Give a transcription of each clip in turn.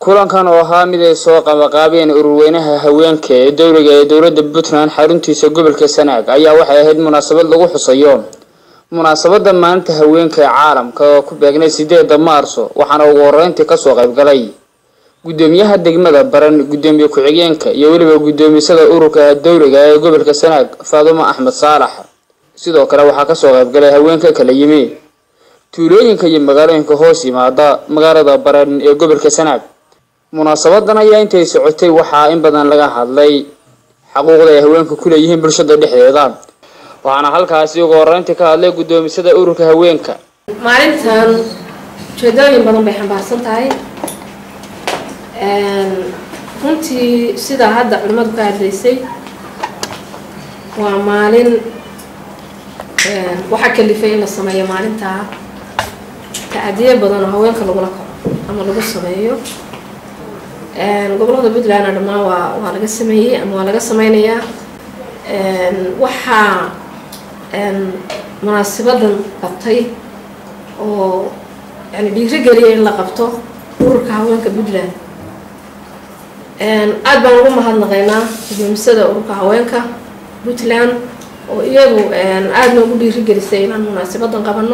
kulankan oo ahaa mid ay soo qabaqaabeen ururweynaha haweenka ee dowliga ee dowladda puntland xaruntiisa gobolka sanaag ayaa waxay ahayd munaasabad lagu xusayo munaasabada maalinta haweenka ee caalamka oo ku beegnay sideeda maarso waxaana ugu horeyntii kasoo qaybgalay gudoomiyaha degmada baran gudoomiye ku-xigeenka iyo weliba guddoomisada ururka dowliga ee gobolka sanaag faadumo axmed saalax sidoo kale waxaa kasoo qaybgalay haweenka kala yimi tuulooyinka iyo magaalooyinka hoos yimaada magaalada baran ee gobolka sanaag munaasabadan ayaa intay socotay waxaa in badan laga hadlay xaquuqda ay haweenku ku leeyihiin bulshada dhexdeeda waxaana halkaasi ugu horeyntii ka hadlay guddoomisada ururka haweenka maalintan ujeedooyin badan bay xambaarsan tahay runtii sidaa hadda culimmadu ka hadlaysay waa maalin waxaa kalifay in la sameeyo maalintaa tacadiyo badan oo haweenka lagula kaco ama lagu sameeyo gobolada puntlandna dhammaan waa waa laga sameeyey ama waa laga sameynayaa waxaa munaasibadan qabtay oo yani dhiirigeliya in la qabto ururka haweenka puntland aada baan ugu mahadnaqaynaa gudoomisada ururka haweenka puntland oo iyadu aada noogu dhiirigelisay inaan munaasabadan qabano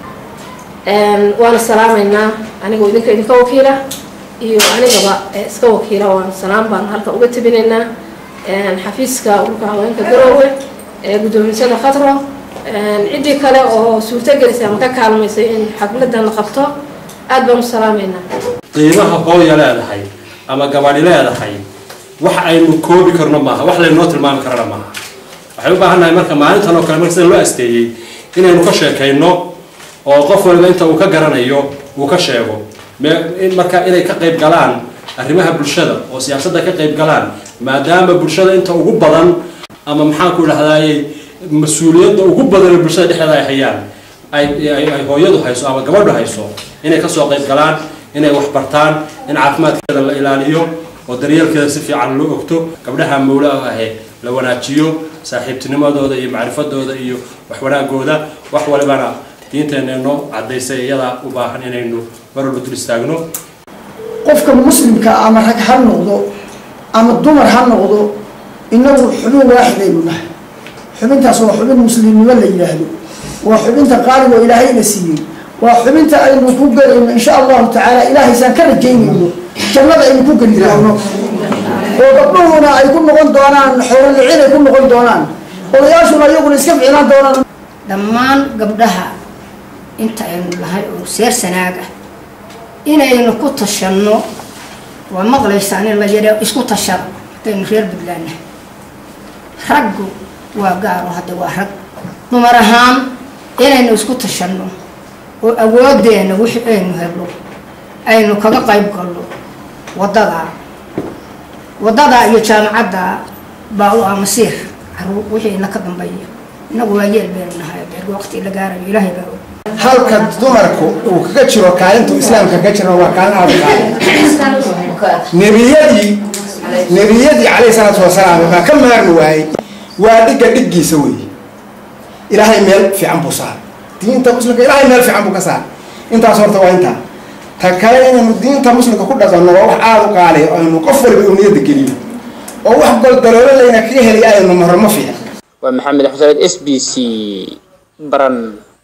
waana salaameynaa anigoo idinka idinka wakiila iyo anigaba iska wakiila waan salaam baan halka uga tabinaynaa xafiiska ururka haweenka garoowe ee guddoomisada khatro ciddii kale oo suurtagelisay ama ka kaalmaysay in xafladan la qabto aada baan u salaameynaa qiimaha hooya leedahay ama gabadhi leedahay wax aynu koobi karno maaha wax laynoo tilmaami karana maaha waxay u baahan nahay marka maalintan oo kale marka sida loo asteeyey inaynu ka sheekayno oo qof waliba inta uu ka garanayo uu ka sheego marka inay ka qayb galaan arrimaha bulshada oo siyaasadda ka qayb galaan maadaama bulshada inta ugu badan ama maxaanku idhahdaayey mas-uuliyadda ugu badan ee bulshada dhexdeeda ay hayaan ay hooyadu hayso ama gabadhu hayso inay kasoo qayb galaan inay wax bartaan in caafimaadkeeda la ilaaliyo oo daryeelkeeda si fiican loo ogto gabdhaha mawla ahe la wanaajiyo saaxiibtinimadooda iyo macrifadooda iyo wax wanaagooda wax walibana diinteena noo cadaysay iyadaa u baahan inaynu mar walba dul istaagno qofka muslimka ama rag ha noqdo ama dumar ha noqdo inagu xubin waaxidaynu nahay xubintaas waa xubin muslimnimo la yidhaahdo waa xubinta qaaligo ilaahayna siiyey waa xubinta aynu ku gelayno insha allahu tacaala ilaahaysaan ka rajaynayno jannada aynu ku geli doono oo gabdhuhuna ay ku noqon doonaan xoololicin ay ku noqon doonaan odayaashuna iyaguna iska ficnaan doonaan dhammaan gabdhaha inta aynu lahay oo seer sanaag ah inaynu ku tashanno waa maqlaysaan in la yadha isku tashado haddaynu reer puntland nahay raggu waa gaaro hadda waa rag dumar ahaan inaynu isku tashanno oo awoodeena wixii aynu helo aynu kaga qayb galno waddadaa waddadaa iyo jaamacadda baa u ah masiir caruur wixii ina ka dambeeya inagu waa yeel baynu nahay beerga waqti la gaarayo ilaahay baa og halka dumarku uu kaga jiro kaalintu islaamka kaga jiro waa kaalin aad nebiyadii nebiyadii calayhi salaatu wasalaam baa ka maarmi waayey waa dhigga dhiggiisa wey ilaahay meel fiican buu saaray diinta muslimka ilaahay meel fiican buu ka saaray intaas horta waa intaa ta kale inaynu diinta muslimka ku dhaqanno waa wax aada u qaaliya oo aynu qof waliba uu niyadda geliyo oo wax goldaloolo layna kaga heliya aynu marro ma fiican waa maxamed xuseen s b c baran